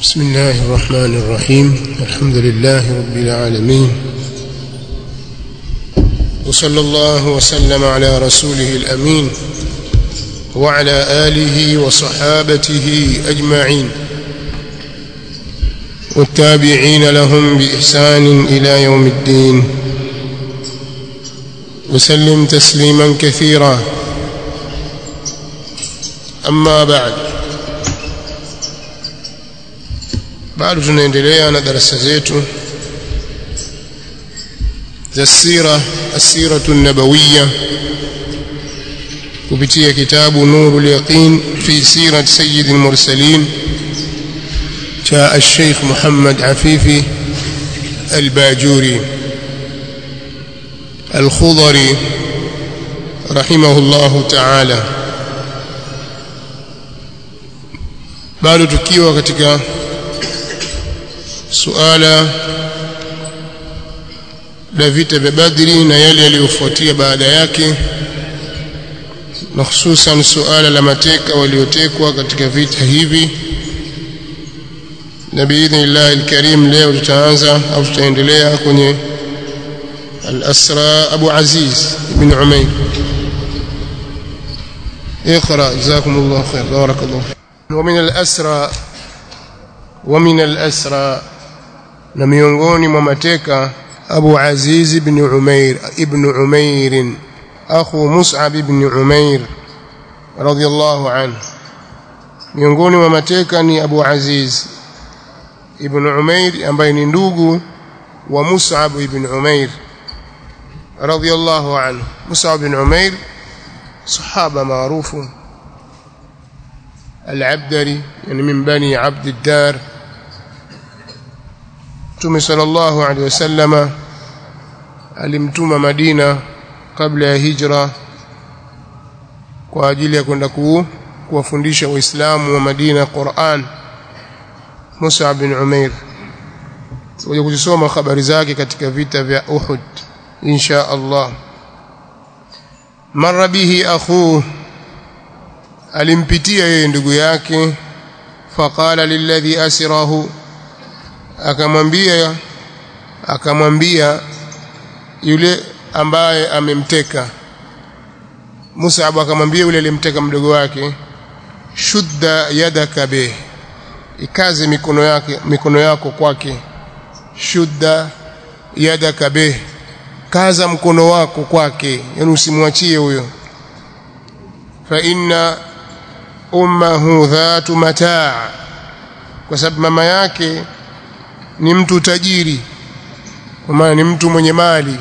بسم الله الرحمن الرحيم الحمد لله رب العالمين وصلى الله وسلم على رسوله الأمين وعلى آله وصحابته أجمعين والتابعين لهم بإحسان إلى يوم الدين وسلم تسليما كثيرا أما بعد bado tunaendelea na darasa zetu za sira asiratu nabawiya kupitia kitabu nurul yaqin fi sirat sayyid al-mursalin cha al-sheikh Muhammad Afifi al-Bajuri al-Khudari rahimahullahu ta'ala bado tukiwa katika suala la vita vya Badri na yale yaliyofuatia baada yake na hususan suala la mateka waliotekwa katika vita hivi na biidhnillah alkarim leo tutaanza au tutaendelea kwenye al-asra Abu Aziz ibn Umayr اقرا جزاكم الله خير بارك الله ومن الاسرى ومن الاسرى na miongoni mwa mateka Abu Aziz ibn Umair ibn Umair akhu Mus'ab ibn Umair radiyallahu anhu miongoni mwa mateka ni Abu Aziz ibn Umair ambaye ni ndugu wa Mus'ab ibn Umair radiyallahu anhu Mus'ab ibn Umair sahaba maarufu العبدري يعني من بني عبد الدار Mtume sallallahu alaihi wasallama alimtuma Madina kabla ya hijra kwa ajili ya kwenda kuwafundisha waislamu wa Madina Qur'an Musa bin Umair tutakuja kuzisoma habari zake katika vita vya Uhud insha Allah marra bihi akhuhu alimpitia yeye ndugu yake faqala lilladhi asirahu akamwambia akamwambia yule ambaye amemteka Mus'ab akamwambia yule aliyemteka mdogo wake shudda yadaka be ikaze mikono yake mikono yako kwake shudda yadaka be kaza mkono wako kwake yani usimwachie huyo fa inna ummuhu dhatu mataa kwa sababu mama yake ni mtu tajiri kwa maana ni mtu mwenye mali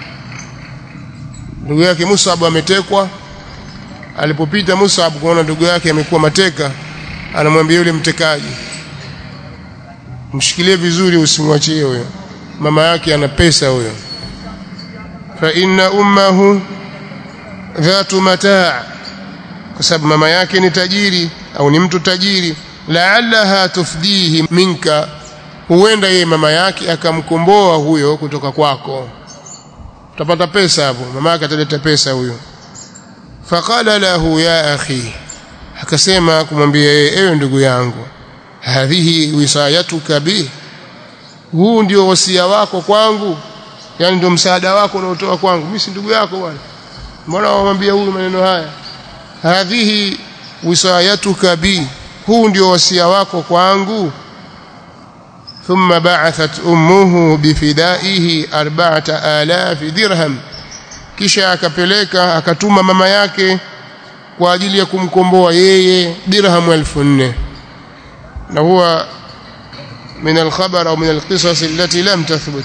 ndugu yake Musab ametekwa alipopita Musab kuona ndugu yake amekuwa mateka anamwambia yule mtekaji mshikilie vizuri usimwachie huyo mama yake ana pesa huyo fa inna ummuhu dhatu mataa kwa sababu mama yake ni tajiri au ni mtu tajiri la'allaha tufdihi minka huenda yeye mama yake akamkomboa huyo kutoka kwako utapata pesa hapo mama yake ataleta pesa huyo faqala lahu ya akhi akasema kumwambia yeye ewe ndugu yangu hadhihi wisayatuka bi huu ndio wasia wako kwangu yani ndio msaada wako unaotoa kwangu mimi si ndugu yako bwana mbona wamwambia huyu maneno haya hadhihi wisayatuka bi huu ndio wasia wako kwangu ثم بعثت أمه بفدائه أربعة آلاف درهم kisha akapeleka akatuma mama yake kwa ajili ya kumkomboa yeye dirham 1400 na huwa من الخبر أو من القصص التي لم تثبت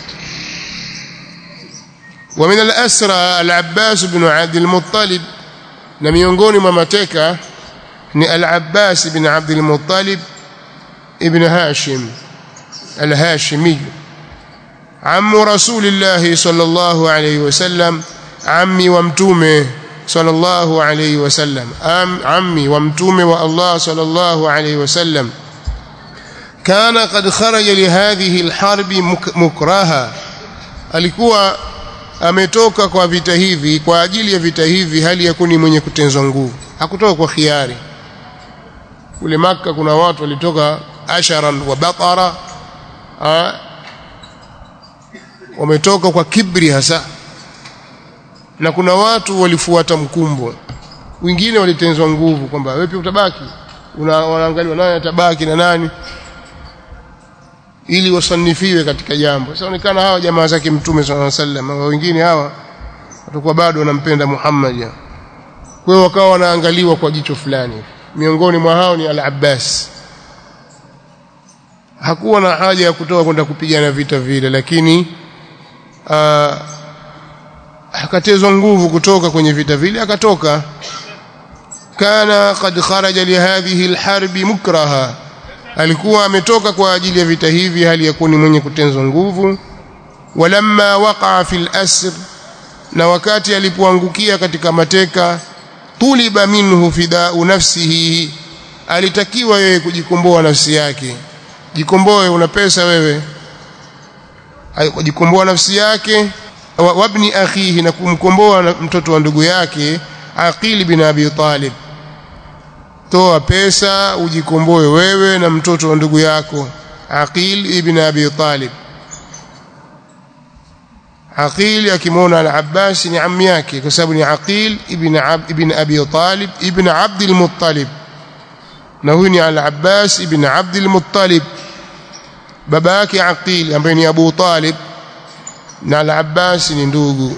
ومن الأسرى العباس بن عبد المطلب na miongoni mwa mateka ni al-Abbas ibn Abd al-Muttalib ibn Hashim الهاشمي عم رسول الله صلى الله عليه وسلم عمي ومتومه صلى الله عليه وسلم أم عمي ومتومه والله صلى الله عليه وسلم كان قد خرج لهذه الحرب مكرها alikuwa ametoka kwa vita hivi kwa ajili ya vita hivi hali yakuni mwenye kutenzwa nguvu hakutoka kwa khiari kule maka kuna watu walitoka asharan wa batara wametoka kwa kibri hasa na kuna watu walifuata mkumbo wengine walitenzwa nguvu kwamba wewe pia utabaki wanaangaliwa nani atabaki na nani ili wasanifiwe katika jambo sasa onekana hawa jamaa zake mtume sallallahu alaihi wasallam wengine hawa watakuwa bado wanampenda Muhammad kwa hiyo wakawa wanaangaliwa kwa jicho fulani miongoni mwa hao ni al-Abbas hakuwa na haja ya kutoka kwenda kupigana vita vile lakini uh, akatezwa nguvu kutoka kwenye vita vile akatoka kana qad kharaja li hadhihi alharbi mukraha alikuwa ametoka kwa ajili ya vita hivi hali ya kuni mwenye kutenzwa nguvu walamma waqa'a fil asr na wakati alipoangukia katika mateka tuliba minhu fidau nafsihi alitakiwa yeye kujikomboa nafsi yake jikomboe una pesa wewe jikomboa nafsi yake wabni akhihi na kumkomboa mtoto wa ndugu yake Aqil bin Abi Talib toa pesa ujikomboe wewe na mtoto wa ndugu yako Aqil ibn Abi Talib Aqil akimwona al-Abbas ni ammi yake kwa sababu ni Aqil ibn Ab, ibn Abi Talib ibn Abd al-Muttalib na huyu ni al-Abbas ibn Abd al-Muttalib baba yake Aqil ambaye ni Abu Talib na al-Abbas ni ndugu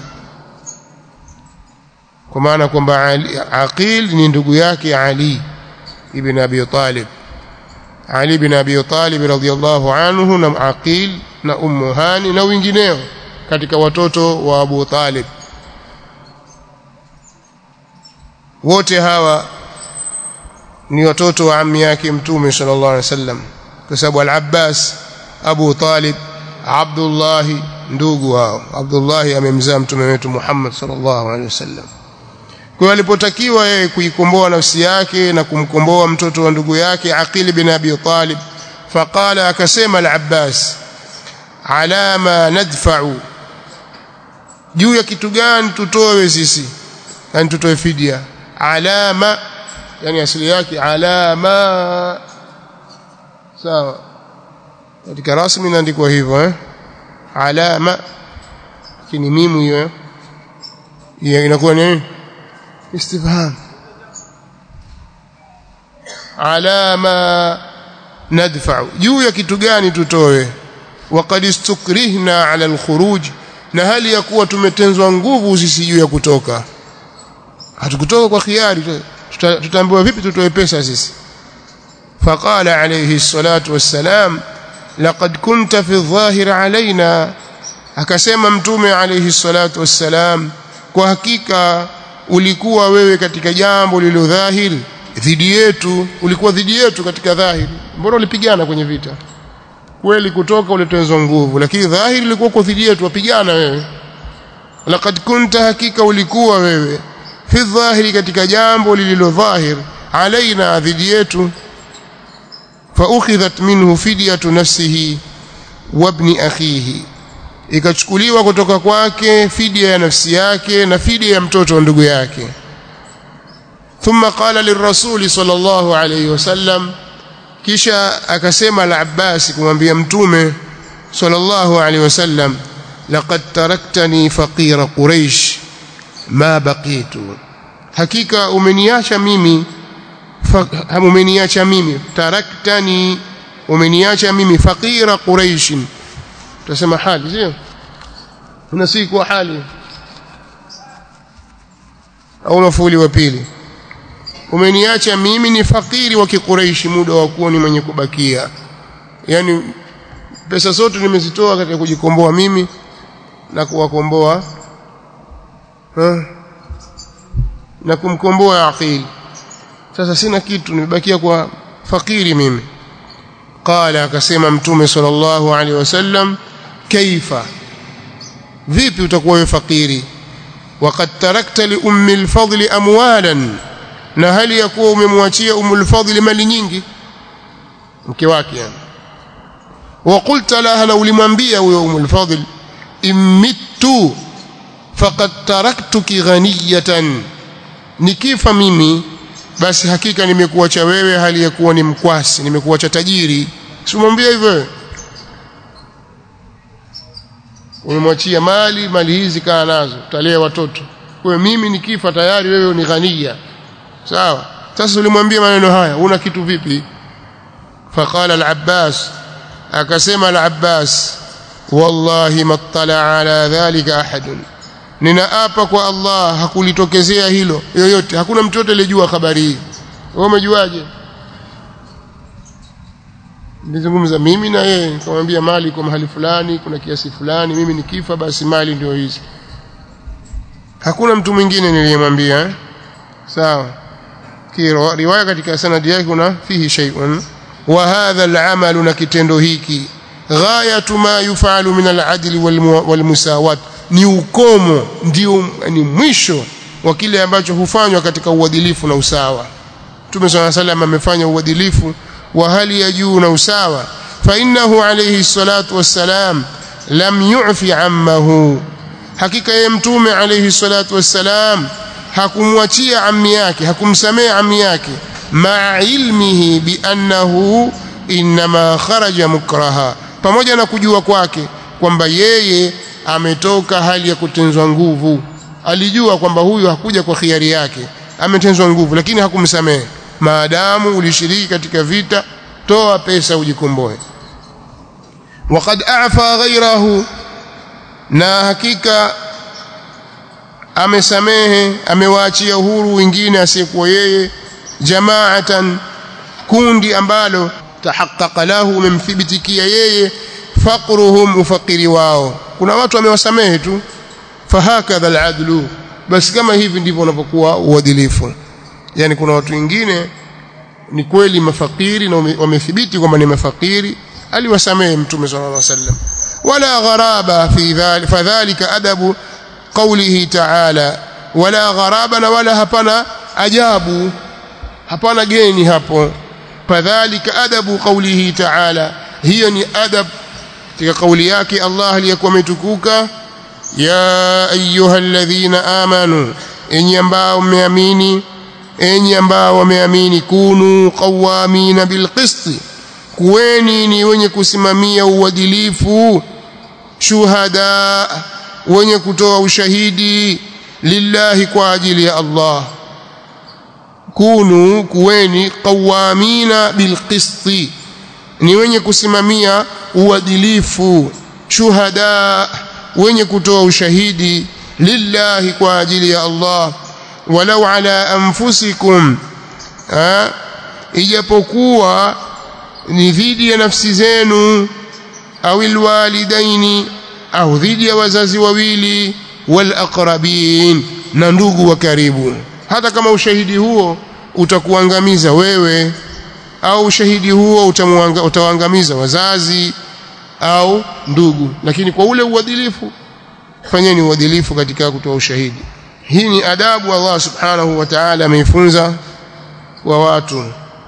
kwa maana kwamba Aqil ni ndugu yake Ali ibn Abi Talib Ali ibn Abi Talib radhiyallahu anhu na Aqil na Ummu Hani na wengineo katika watoto wa Abu Talib wote hawa ni watoto wa ammi yake mtume sallallahu alaihi wasallam kwa sababu al-Abbas Abu Talib Abdullah ndugu wao Abdullah amemzaa mtume wetu Muhammad sallallahu alaihi wasallam kwa hiyo alipotakiwa yeye kuikomboa nafsi yake na kumkomboa mtoto wa ndugu yake Aqil bin Abi Talib faqala akasema al-Abbas ala ma nadfa'u juu ya kitu gani tutoe sisi yani tutoe fidia alama yani asili yake alama sawa katika rasmi inaandikwa hivyo eh alama lakini mimu hiyo hiyo inakuwa ni istifham alama nadfa juu ya kitu gani tutoe waqad istukrihna ala alkhuruj na hali ya kuwa tumetenzwa nguvu sisi juu ya kutoka hatukutoka kwa khiari tutaambiwa vipi tutoe pesa sisi faqala alayhi salatu wassalam laqad kunta fi adh-dhahir alaina akasema mtume alayhi salatu wassalam kwa hakika ulikuwa wewe katika jambo lililo dhahiri dhidi yetu ulikuwa dhidi yetu katika dhahiri mbona ulipigana kwenye vita kweli kutoka ulitenzwa nguvu lakini dhahiri ilikuwa kwa dhidi yetu wapigana wewe laqad kunta hakika ulikuwa wewe fi dhahiri katika jambo lililo dhahir alaina dhidi yetu fa ukhidhat minhu fidyatu nafsihi wa ibn akhihi ikachukuliwa kutoka kwake fidia ya nafsi yake na fidia ya mtoto wa ndugu yake thumma qala lirrasuli sallallahu alayhi wasallam kisha akasema al-Abbas kumwambia mtume sallallahu alayhi wasallam laqad taraktani faqira quraish ma baqitu hakika umeniacha mimi umeniacha mimi taraktani umeniacha mimi faqira quraish tutasema hali sio unasii kwa hali au mafuli wa pili umeniacha mimi ni fakiri wa kikuraishi muda wa kuwa ni mwenye kubakia yani pesa zote nimezitoa katika kujikomboa mimi na kuwakomboa na kumkomboa aqil sasa sina kitu nimebakia kwa fakiri mimi qala akasema mtume sallallahu alaihi wasallam kaifa vipi utakuwa wewe fakiri waqad tarakta li ummi al-fadl amwalan na hali ya kuwa umemwachia umul fadl mali nyingi mke wake yani wa qulta laha na ulimwambia huyo umul fadl immittu faqad taraktuki ghaniyatan nikifa mimi basi hakika nimekuacha wewe hali ya kuwa ni mkwasi nimekuacha tajiri simwambie hivyo umemwachia mali mali hizi kaa nazo utalea watoto kwa mimi nikifa tayari wewe ni ghania sawa sasa ulimwambia maneno haya una kitu vipi faqala al-abbas akasema al-abbas wallahi mattala ala dhalika ahadun ninaapa kwa Allah hakulitokezea hilo yoyote hakuna mtu yote aliyejua habari hii wewe umejuaje nilizungumza mimi na yeye nikamwambia mali kwa mahali fulani kuna kiasi fulani mimi nikifa basi mali ndio hizi hakuna mtu mwingine niliyemwambia eh? sawa kiro riwaya katika sanadi yake kuna fihi shay'un wa hadha al-amal na kitendo hiki ghayatu ma yufalu min al-adl wal-musawat ni ukomo ndio ni mwisho wa kile ambacho hufanywa katika uadilifu na usawa Mtume صلى الله عليه amefanya uadilifu wa hali ya juu na usawa fa innahu alayhi salatu wassalam lam yu'fi ammahu hakika yeye mtume alayhi salatu wassalam hakumwachia ammi yake hakumsamea ammi yake ma ilmihi bi annahu inma kharaja mukraha pamoja na kujua kwake kwamba yeye ametoka hali ya kutenzwa nguvu alijua kwamba huyu hakuja kwa khiari yake ametenzwa nguvu lakini hakumsamehe maadamu ulishiriki katika vita toa pesa ujikomboe waqad a'fa ghayrahu na hakika amesamehe amewaachia huru wengine asiyekuwa yeye jamaatan kundi ambalo tahaqqaqa lahu umemthibitikia yeye faqruhum ufaqiri wao kuna watu amewasamehe tu fahakadha aladlu basi kama hivi ndivyo unapokuwa uadilifu yani kuna watu wengine ni kweli mafakiri na wamethibiti kwamba ni mafakiri aliwasamehe mtume sallallahu alaihi wasallam wala gharaba fi dhalika fadhalika adabu qawlihi ta'ala wala gharaba na wala hapana ajabu hapana geni hapo fadhalika adabu qawlihi ta'ala hiyo ni adab katika kauli yake Allah aliyakuwa ametukuka ya ayyuhalladhina amanu enyi ambao mmeamini enyi ambao wameamini kunu qawamina bilqisti kuweni ni wenye kusimamia uadilifu shuhada wenye kutoa ushahidi lillahi kwa ajili ya Allah kunu kuweni qawamina bilqisti ni wenye kusimamia uadilifu shuhada wenye kutoa ushahidi lillahi kwa ajili ya Allah walau ala anfusikum ha? ijapokuwa ni dhidi ya nafsi zenu au alwalidaini au dhidi ya wazazi wawili wal aqrabin na ndugu wa karibu hata kama ushahidi huo utakuangamiza wewe au ushahidi huo utawaangamiza wazazi au ndugu lakini kwa ule uadilifu fanyeni uadilifu katika kutoa ushahidi hii ni adabu Allah subhanahu wa ta'ala ameifunza wa watu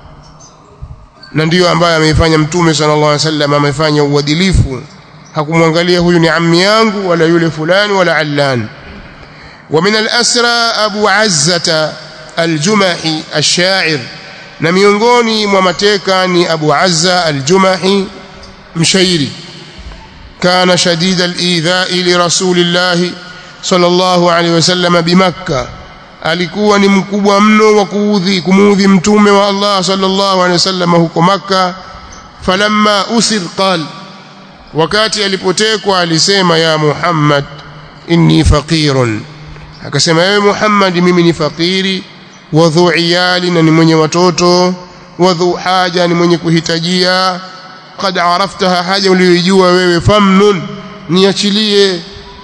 na ndiyo ambayo ameifanya mtume sallallahu alaihi wasallam amefanya uadilifu hakumwangalia huyu ni ammi yangu wala yule fulani wala allan ومن الأسرى أبو عزة الجمحي الشاعر na miongoni mwa mateka ni Abu Azza al-Jumahi mshairi kana shadida al-idha'i li Rasulillah sallallahu alayhi wasallam bimakka alikuwa ni mkubwa mno wa kuudhi kumuudhi mtume wa Allah sallallahu alayhi wasallam huko makka falamma usir qal wakati alipotekwa alisema ya Muhammad inni faqirun akasema ewe Muhammad mimi ni fakiri wadhu iyali na ni mwenye watoto wadhu haja ni mwenye kuhitajia qad araftaha haja uliyojua wewe famnun niachilie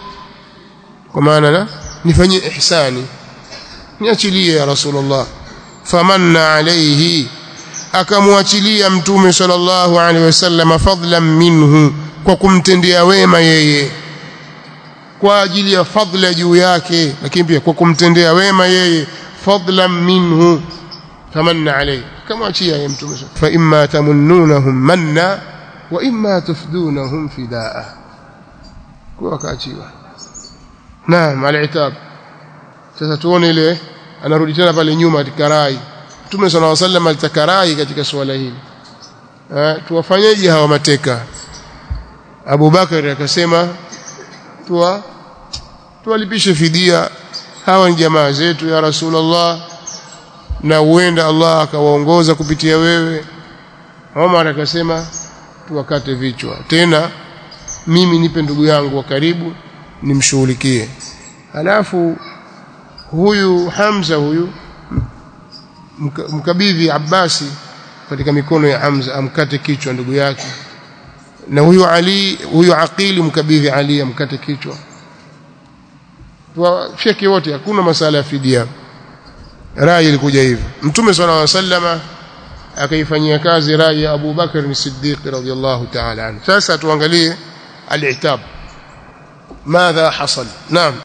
kwa maana na nifanyie ihsani niachilie ya rasulullah famanna alayhi akamwachilia mtume sallallahu alaihi wasallam fadlan minhu kwa kumtendea wema yeye kwa ajili ya fadla juu yake lakini pia kwa kumtendea wema yeye fadlan minhu famanna alayhi kama achia yeye mtume fa imma tamunnunahum manna wa imma tufdunahum fidaa kwa akaachiwa naam alitab sasa tuone ile anarudi tena pale nyuma katika rai mtume sallallahu alaihi wasallam alitaka rai katika swala hili tuwafanyeje hawa mateka Abu Bakar akasema tuwa tuwalipishe fidia hawa ni jamaa zetu ya Rasulullah na huenda Allah akawaongoza kupitia wewe Omar akasema tuwakate vichwa tena mimi nipe ndugu yangu wa karibu nimshughulikie halafu huyu Hamza huyu mkabidhi Abbasi katika mikono ya Hamza amkate kichwa ndugu yake na huyu Ali huyu Aqili mkabidhi Ali amkate kichwa wafyeke wote hakuna masala ya fidia rai ilikuja hivyo mtume sallallahu alaihi wasallama akaifanyia kazi rai ya Abu Bakar as-Siddiq radhiyallahu ta'ala anhu sasa tuangalie al-i'tab ماذا حصل نعم